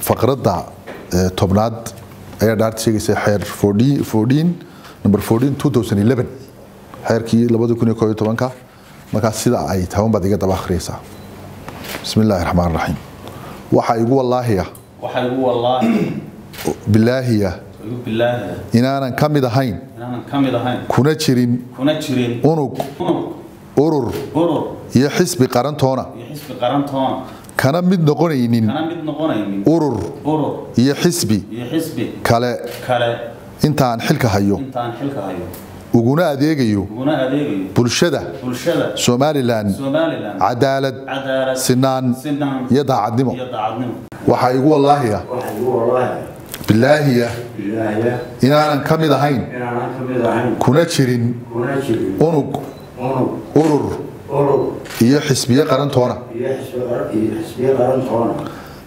faqradda tobnaad ayaa dhaarta sheegaysa xeer number xeerkii ka markaas sida ay taban baad iga daba akhriyaysaa bismi illaahi raxmaan raxiim waxaa igu wallaahiya waxaa igu wallaahi bilaahiya igu bilaahi inaanan ka mid ahayn inaanan ka mid ahayn kuna jirin kuna jirin unug unug urur urur iyo xisbi qarantoona iyo xisbi qarantoona kana mid noqonaynin kana mid noqonaynin urur urur iyo xisbi iyo xisbi kale kale intaan xilka hayo intaan xilka hayo uguna adeegayo uguna adeegayo bulshada bulshada somalilan somalilan cadaalad cadaalad sinaan sinaan iyo daacadnimo iyo daacadnimo waxaa igu wallaahiya waxaa igu wallaahi bilaahiya ilaahya inaanan ka mid ahayn inaanan ka mid ahayn kuna jirin kuna jirin unug unug urur urur iyo xisbiye qarantoona iyo xisbi qaran iyo xisbiye qarantoona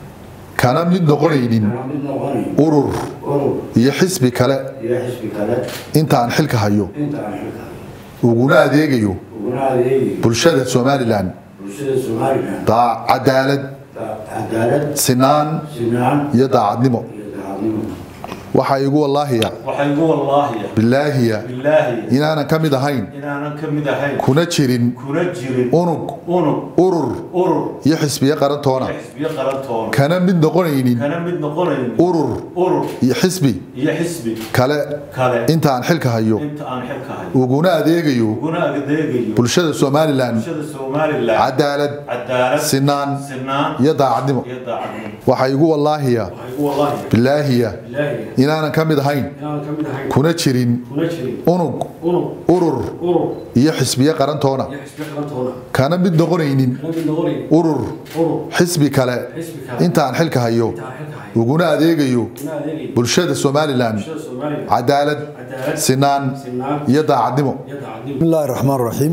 kana mid noqonaynin kana mid noqonayn urur urur iyo xisbi kale iyo xisbi kale intaan xilka hayo inta aan xilka uguna adeegayo uguna adeegi bulshada somalilan bulshada somalilan daa- cadaalad cadaalad sinaan sinaan iyo daacadnimo iyo daacadnimo waxaa igu wallaahiya waxaa igu wallaahiya bilaahiya bilaahi inaanan ka mid ahayn inaanan ka mid ahayn kuna jirin kuna jirin unug unug urur urur iyo xisbiye qarantoona iyo xisbiyo qarantoona kana mid noqonaynin kana mid noqonaynin urur urur iyo xisbi iyo xisbi kale kale intaan xilka hayo inta aan xilka hayo uguna adeegayo uguna adeegayo bulshada somalilan bulshada somalilan cadaalad cadaalad sinaan sinaan iyo daacadnimo iyo daacadnimo waxaa igu wallaahiya waxaa igu wallaahiya bilaahiya ilaahiya inaanan ka mid ahayn inaanan ka mid ahayn kuna jirin kuna jirin unug unug urur urur iyo xisbiye qarantoona iyo xisbi qarantoona kana mid noqonaynin kana mid noqonayn urur urur xisbi kale xisbi kale intaan xilka hayo inta aan xilka hayo uguna adeegayo uguna adeegi bulshada somalilan bulshada somalilan cadaalad cadaalad sinaan sinaan iyo daacadnimo iyo daacadnimo بسم الله الرحمن الرحيم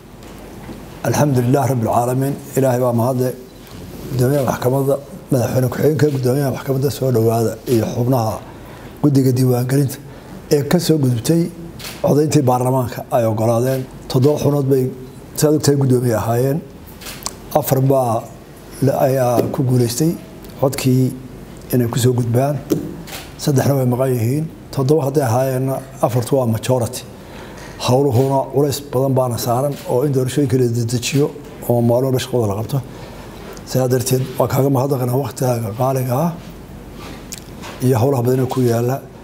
الحمد لله رب العالمين إلهي baa mahadle gudoomiyaha maxkamadda madaxweyne ku-xigeenka gudoomiyaha maxkamadda soo dhowaada iyo xubnaha guddiga diiwaangelinta ee ka soo gudubtay codayntii baarlamaanka ay ogolaadeen toddoba xunood bay saad ogtahay guddoomiye ahaayeen afar baa la- ayaa ku guuleystay codkii inay ku soo gudbaan saddexna way maqan yihiin toddoba hadday ahaayeenna afartu waa majority howluhuna culays badan baana saaran oo in doorashooyinka la dedejiyo oo maalmo walba shaqada la qabto sidaa darteed waa kaaga mahadnaqanaa waktigaaga qaaliga ah iyo howlaha badan ee ku yaala